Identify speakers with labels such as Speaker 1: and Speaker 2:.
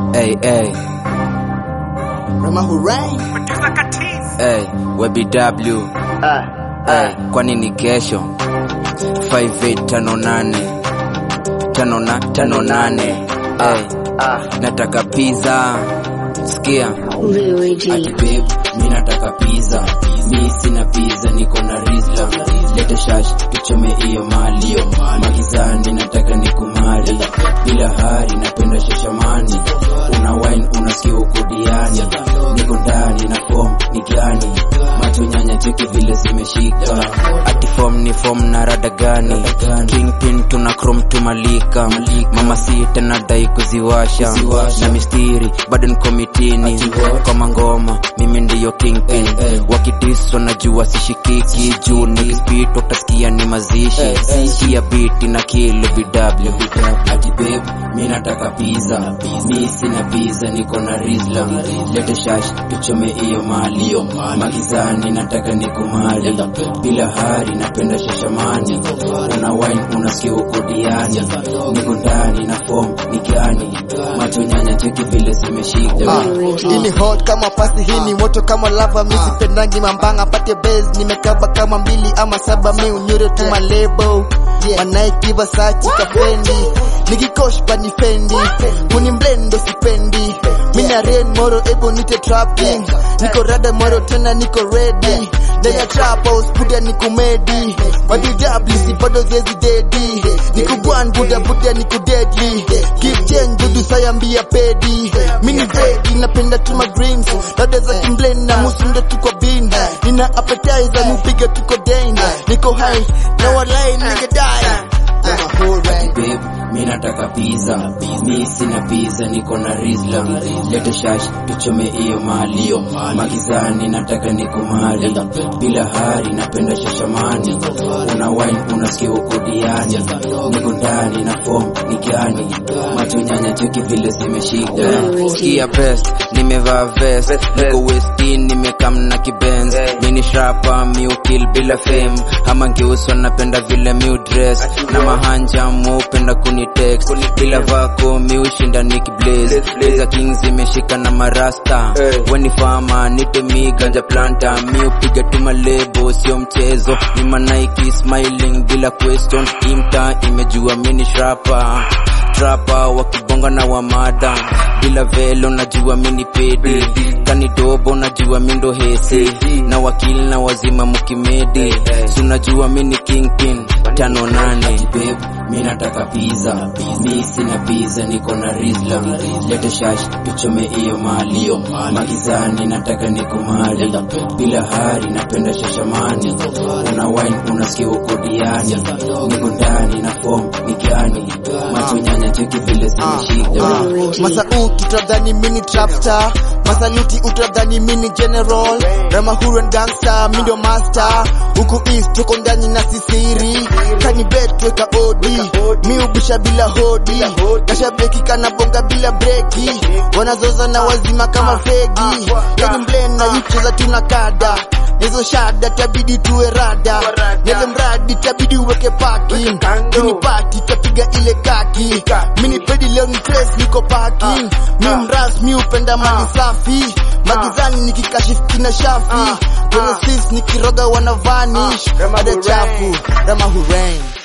Speaker 1: Hey, hey,
Speaker 2: Rama Hooray.
Speaker 1: hey, WebW. Hey, kwani ni kesho 5858 tano na tano nane hey, nataka pizza sikia
Speaker 3: Louis
Speaker 1: ati
Speaker 3: G.
Speaker 1: babe mi nataka pizza mi sina pizza niko na rizla lete shash tuchome hiyo mali magizani nataka nikumali bila hari napenda shashamani una wine unasikia uko diani niko ndani na form ni gani macho nyanya cheki vile zimeshika ati form ni form na rada gani kingpin tuna chrome tumalika mama sita nadai kuziwasha na mistiri bado niko mitini kwa mangoma mimi ndiyo kingpin wakidiswa najua sishikiki juu nikispit utasikia ni mazishi kia biti na kilo bw ati babe mi nataka pizza mi sina pizza niko na rizla lete shash tuchome hiyo mali magizani nataka nikumali bila hari napenda shashamani una wine unasikia uko diani niko ndani na form ni gani macho nyanya cheki vile zimeshika
Speaker 2: Ah, hii ni hot kama pasi, hii ni moto kama lava. Mi sipendangi mambanga, pate base nimekaba kama mbili ama saba, mi unyure tu malebo Manaiki Versace kafendi nikikosh pani fendi kuni mblendo sipendi mina rain moro ebo nite trapping niko rada moro tena niko ready ndani ya trap house buda niko medi madijablisi bado zezi dedi niko bwan buda buda niko deadly give change dudu sayambia pedi mini vegi napenda tuma greens dada za kimblend na musundo tuko bin nina appetizer mupiga tuko dain niko high na walai nigga die
Speaker 1: babe mi nataka pizza mi sina pizza niko na rizla lete shash tuchome hiyo mali magizani nataka nikumali bila hari napenda shashamani una wine unasikia uko diani niko ndani na form ni gani macho nyanya cheki vile zimeshika sikia best nimevaa vest niko westin nimekam na kibenz mini shrapa miukil bila fame ama ngeuswa napenda vile miu dress na mahanja muupenda kunitext bila vako miushinda nikiblaze Blazer Kings imeshika na marasta weni fama nite mi ganja planta miupiga tu malebo sio mchezo ni manaiki smiling bila question imta imejua mini shrapa trapa wakibonga na wamada bila velo najua mini pedi kanidobo najua mindo hesi na wakili na wazima mukimedi si unajua mini kingpin tano nane babe mi nataka pizza mi sina pizza niko na rizla lete shash tuchome hiyo mali magizani nataka nikumali bila hari napenda shashamani una wine unasikia uko diani niko ndani na form ni gani macho nyanya cheki vile zimeshika
Speaker 2: Masauti utadhani mini trapstar Masaluti utadhani mini general Rama Huron gangster, mi ndo master Huku east tuko ndani na sisiri Kani bet weka odi Mi ubisha bila hodi Kasha breki kana bonga bila breki Wanazoza na wazima kama fegi Kani mblend na yucheza tuna kada Nizo shada tabidi tuwe rada Nele mradi tabidi uweke parking Kini party tapiga ile kaki Mini pedi leo ni trace niko parking Mi mras mi upenda mali safi Magizani nikikashifu kina shafi Kwenye sis nikiroga wana vanish Ada chafu Rama Hurain